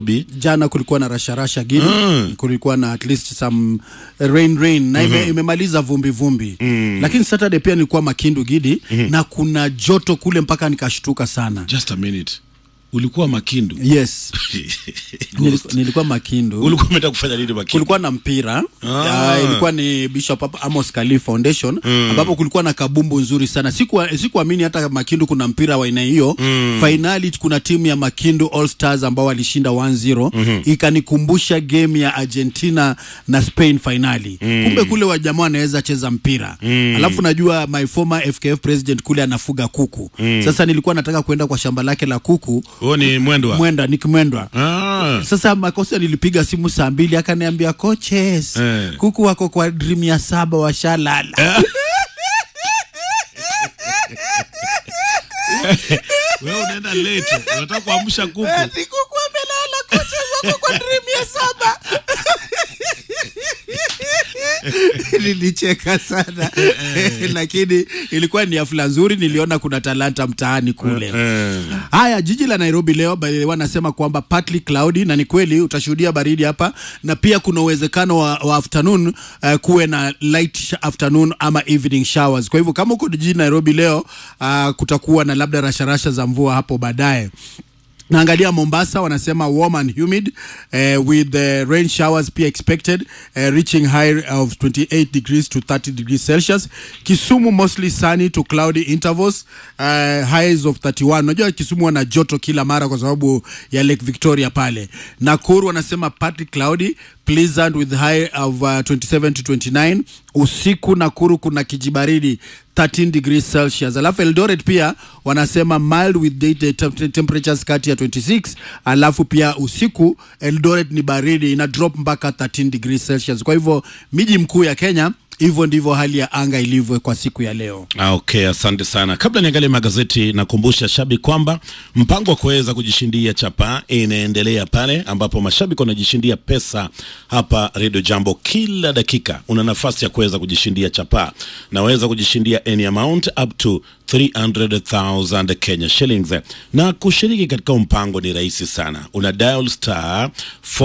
Bi- jana kulikuwa na rasharasha gini Mm. kulikuwa na at least some rain rain na ime, imemaliza vumbi vumbi lakini saturday pia nilikuwa makindu gidi na kuna joto kule mpaka nikashtuka sana just a minute ulikuwa makindu yes nilikuwa, nilikuwa makindu ulikuwa umeenda kufanya nini makindu kulikuwa na mpira Ah. uh, ilikuwa ni Bishop Amos Kali Foundation ambapo kulikuwa na kabumbu nzuri sana. Sikuwa- Sikuamini hata Makindu kuna mpira wa aina hiyo. Finali kuna timu ya Makindu All Stars ambao walishinda 1-0 ikanikumbusha game ya Argentina na Spain finali. Kumbe kule wajamaa wanaweza cheza mpira. Alafu najua my former FKF president kule anafuga kuku. Sasa nilikuwa nataka kwenda kwa shamba lake la kuku huo ni mwendwa Mwenda Nick Mwendwa ah. sasa makosa nilipiga simu saa mbili akaniambia coaches Eh. kuku wako kwa dream ya saba washalala wewe unaenda late unataka kuamsha kuku Ati kuku wamelala coaches wako kwa dream ya saba nilicheka sana lakini ilikuwa ni hafla nzuri niliona kuna talanta mtaani kule Eh. Haya, jiji la Nairobi leo by the way, wanasema kwamba partly cloudy, na ni kweli utashuhudia baridi hapa, na pia kuna uwezekano wa, wa afternoon uh, kuwe na light sh- afternoon ama evening showers. Kwa hivyo kama uko jijini Nairobi leo uh, kutakuwa na labda rasharasha za mvua hapo baadaye. Naangalia Mombasa wanasema warm and humid uh, with the rain showers pia expected uh, reaching high of 28 degrees to 30 degrees Celsius. Kisumu mostly sunny to cloudy intervals uh, highs of 31. Unajua Kisumu wana joto kila mara kwa sababu ya Lake Victoria pale. Nakuru wanasema partly cloudy pleasant with high of uh, 27 to 29. Usiku Nakuru kuna kijibaridi 13 degrees Celsius. Alafu Eldoret pia wanasema mild with daytime tem- temperatures kati ya 26, alafu pia usiku Eldoret ni baridi ina drop mpaka 13 degrees Celsius. Kwa hivyo miji mkuu ya Kenya, hivyo ndivyo hali ya anga ilivyo kwa siku ya leo. Ah, Okay, asante sana. Kabla niangalie magazeti, nakumbusha shabiki kwamba mpango wa kuweza kujishindia chapa inaendelea pale ambapo mashabiki wanajishindia pesa hapa Radio Jambo. Kila dakika una nafasi ya kuweza kujishindia chapa, naweza kujishindia any amount up to 300,000 Kenya shillings. Na kushiriki katika mpango ni rahisi sana, una dial star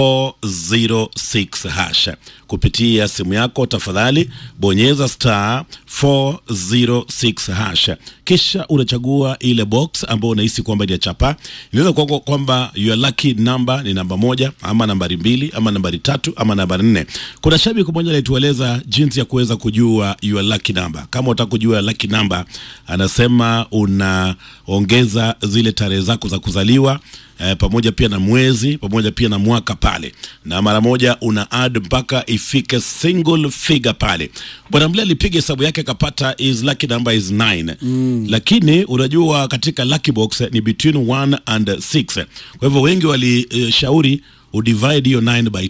406 hash kupitia simu yako. Tafadhali bonyeza star 406 hash, kisha unachagua ile box ambayo unahisi kwamba ni ya chapa. Inaweza kuwa kwamba your lucky number ni namba moja ama nambari mbili ama nambari tatu ama nambari nne. Kuna shabiki mmoja alitueleza jinsi ya kuweza kujua your lucky number. Kama unataka kujua lucky number, anasema unaongeza zile tarehe zako za kuzaliwa eh, pamoja pia na mwezi pamoja pia na mwaka pale, na mara moja una add mpaka ifike single figure pale. Bwana Mle alipiga hesabu yake akapata is lucky number is 9 lakini unajua katika lucky box eh, ni between 1 and 6 kwa hivyo wengi walishauri udivide hiyo 9 by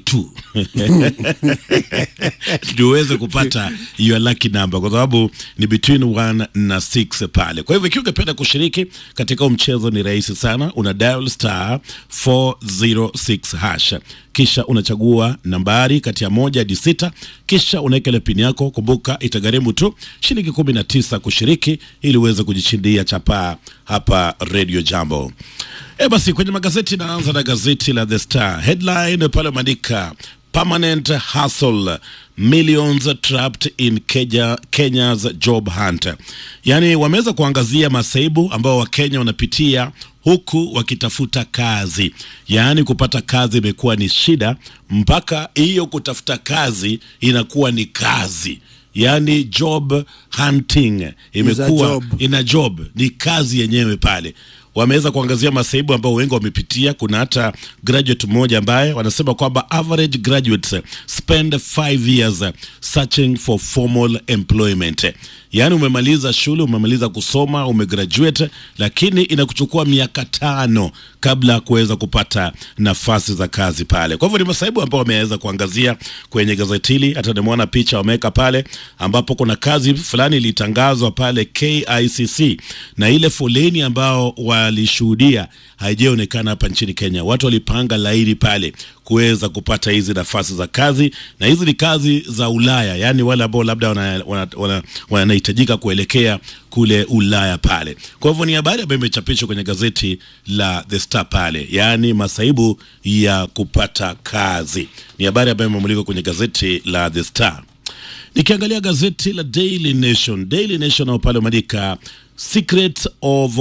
2 ndio uweze kupata your lucky number kwa sababu ni between 1 na 6 pale. Kwa hivyo ikiwa ungependa kushiriki katika huu mchezo ni rahisi sana, una dial star 406 hash kisha unachagua nambari kati ya moja hadi sita, kisha unaweka ile pini yako. Kumbuka itagharimu tu shilingi kumi na tisa kushiriki ili uweze kujishindia chapaa hapa Radio Jambo. E basi, kwenye magazeti naanza na gazeti la The Star headline pale umeandika permanent hustle millions trapped in Kenya, Kenya's job hunt. Yaani wameweza kuangazia masaibu ambao Wakenya wanapitia huku wakitafuta kazi, yaani kupata kazi imekuwa ni shida, mpaka hiyo kutafuta kazi inakuwa ni kazi, yaani job hunting imekuwa job. ina job, ni kazi yenyewe pale wameweza kuangazia masaibu ambao wengi wamepitia. Kuna hata graduate mmoja ambaye wanasema kwamba average graduates spend five years searching for formal employment. Yaani umemaliza shule, umemaliza kusoma, umegraduate, lakini inakuchukua miaka tano kabla ya kuweza kupata nafasi za kazi pale. Kwa hivyo ni masaibu ambao wameweza kuangazia kwenye gazeti hili. Hata nimeona picha wameweka pale ambapo kuna kazi fulani ilitangazwa pale KICC na ile foleni ambao walishuhudia haijaonekana hapa nchini Kenya. Watu walipanga laini pale kuweza kupata hizi nafasi za kazi, na hizi ni kazi za Ulaya, yaani wale ambao labda wanahitajika wana, wana, wana kuelekea kule Ulaya pale. Kwa hivyo ni habari ambayo imechapishwa kwenye gazeti la The Star pale, yaani masaibu ya kupata kazi. Ni habari ambayo imemulikwa kwenye gazeti la The Star. Nikiangalia gazeti la Daily Nation, Daily Nation nao pale umeandika secret of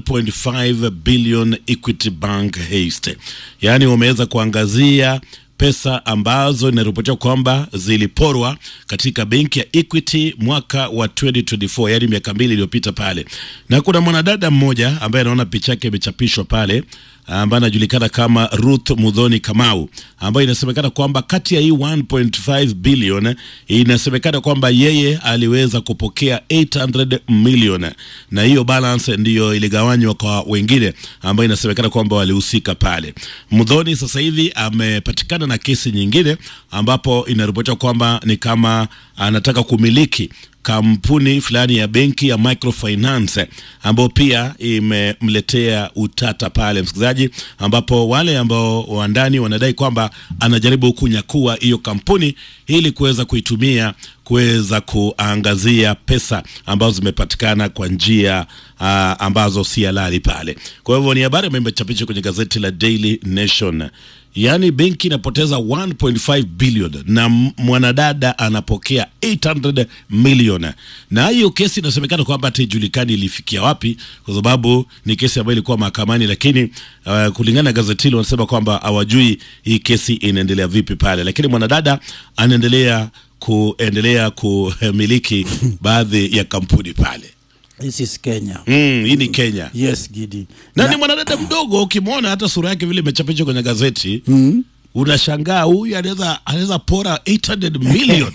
1.5 billion Equity Bank haste, yaani wameweza kuangazia pesa ambazo inaripotiwa kwamba ziliporwa katika benki ya Equity mwaka wa 2024 yaani miaka mbili iliyopita pale, na kuna mwanadada mmoja ambaye anaona picha yake imechapishwa pale ambaye anajulikana kama Ruth Mudhoni Kamau, ambayo inasemekana kwamba kati ya hii 1.5 billion inasemekana kwamba yeye aliweza kupokea 800 million, na hiyo balance ndiyo iligawanywa kwa wengine ambayo inasemekana kwamba walihusika pale. Mudhoni sasa hivi amepatikana na kesi nyingine ambapo inaripotiwa kwamba ni kama anataka kumiliki kampuni fulani ya benki ya microfinance ambayo pia imemletea utata pale, msikilizaji, ambapo wale ambao wandani wanadai kwamba anajaribu kunyakua hiyo kampuni ili kuweza kuitumia kuweza kuangazia pesa ambazo zimepatikana kwa njia uh, ambazo si halali pale. Kwa hivyo ni habari ambayo imechapishwa kwenye gazeti la Daily Nation. Yaani benki inapoteza 1.5 billion na mwanadada anapokea 800 million, na hiyo kesi inasemekana kwamba hata ijulikani ilifikia wapi, kwa sababu ni kesi ambayo ilikuwa mahakamani, lakini uh, kulingana na gazeti hilo wanasema kwamba hawajui hii kesi inaendelea vipi pale, lakini mwanadada anaendelea kuendelea kumiliki baadhi ya kampuni pale. This is Kenya. Mm, hii ni Kenya Yes, Gidi. na ni mwanadada mdogo, ukimwona hata sura yake vile imechapishwa kwenye gazeti unashangaa huyu anaweza anaweza pora 800 million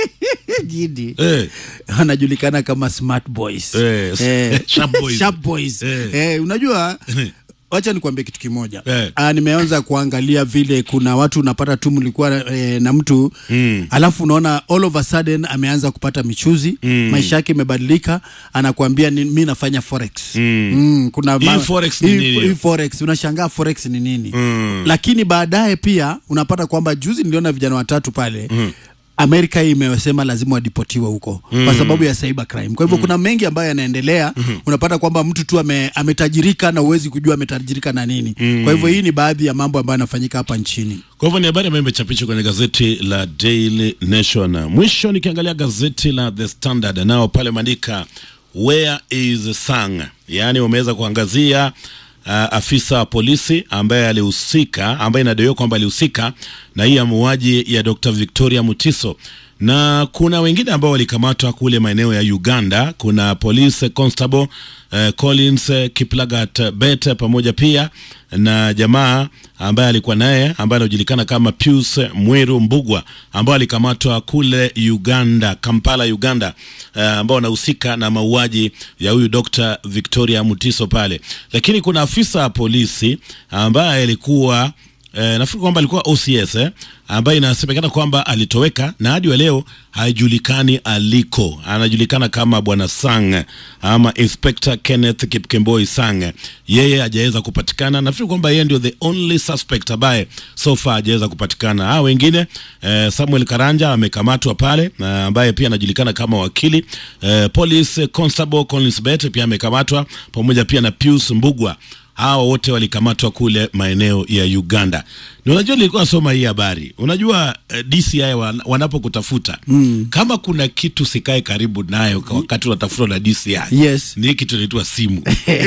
Gidi. eh. Anajulikana kama smart boys. Eh, sharp boys. Sharp boys. Eh. Eh, unajua wacha nikwambie kitu kimoja Eh. ah, nimeanza kuangalia vile kuna watu unapata tu mlikuwa eh, na mtu mm. alafu unaona all of a sudden ameanza kupata michuzi mm. maisha yake imebadilika anakuambia ni, mi nafanya forex mm. Mm, kuna Hii forex ni hii- nini? hii forex unashangaa forex ni nini mm. lakini baadaye pia unapata kwamba juzi niliona vijana watatu pale mm. Amerika hii imesema lazima wadipotiwe huko mm. kwa sababu ya cyber crime. Kwa hivyo mm. kuna mengi ambayo yanaendelea mm. unapata kwamba mtu tu ame, ametajirika na uwezi kujua ametajirika na nini mm. kwa hivyo hii ni baadhi ya mambo ambayo yanafanyika hapa nchini. Kwa hivyo ni habari ambayo imechapishwa kwenye gazeti la Daily Nation. Mwisho nikiangalia gazeti la The Standard, nao pale maandika where is Sang, yaani wameweza kuangazia uh, afisa wa polisi ambaye alihusika, ambaye inadaiwa kwamba alihusika na hii ya mauaji ya Dr. Victoria Mutiso na kuna wengine ambao walikamatwa kule maeneo ya Uganda. Kuna police constable eh, Collins eh, Kiplagat Bet pamoja pia na jamaa ambaye alikuwa naye ambaye anajulikana kama Pius Mweru Mbugwa ambao alikamatwa kule Uganda, Kampala, Uganda, eh, ambao wanahusika na mauaji ya huyu Dr. Victoria Mutiso pale, lakini kuna afisa wa polisi ambaye alikuwa Eh, nafikiri kwamba alikuwa OCS eh, ambaye inasemekana kwamba alitoweka na hadi wa leo haijulikani aliko. Anajulikana kama bwana Sang ama Inspector Kenneth Kipkemboi Sang. Yeye hajaweza kupatikana. Nafikiri kwamba yeye ndio the only suspect ambaye so far hajaweza kupatikana. Hao wengine eh, Samuel Karanja amekamatwa pale na ambaye pia anajulikana kama wakili eh, Police Constable Collins Bet pia amekamatwa pamoja pia na Pius Mbugwa hawa wote walikamatwa kule maeneo ya Uganda. Na unajua nilikuwa nasoma hii habari, unajua eh, DCI wan, wanapokutafuta mm. kama kuna kitu sikae karibu nayo kwa wakati unatafutwa na DCI Yes. ni hii kitu inaitwa simu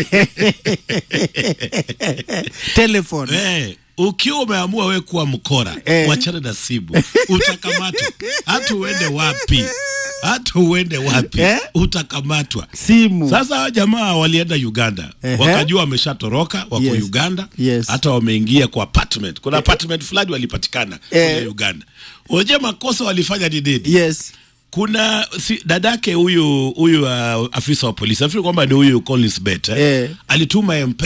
Telephone. eh, ukiwa umeamua we kuwa mkora Eh. wachana na simu utakamatwa, hata uende wapi, hata uende wapi Eh. utakamatwa. Simu. Sasa hawa jamaa walienda Uganda Ehe. wakajua wameshatoroka, wako Yes. Uganda Yes. hata wameingia kwa apartment. Kuna apartment fulani walipatikana Eh. kule Uganda. Unajua makosa walifanya ni nini? Yes. Kuna si, dadake huyu huyu uh, afisa wa polisi nafikiri kwamba ni huyu Collins Bet eh? Eh. alituma MP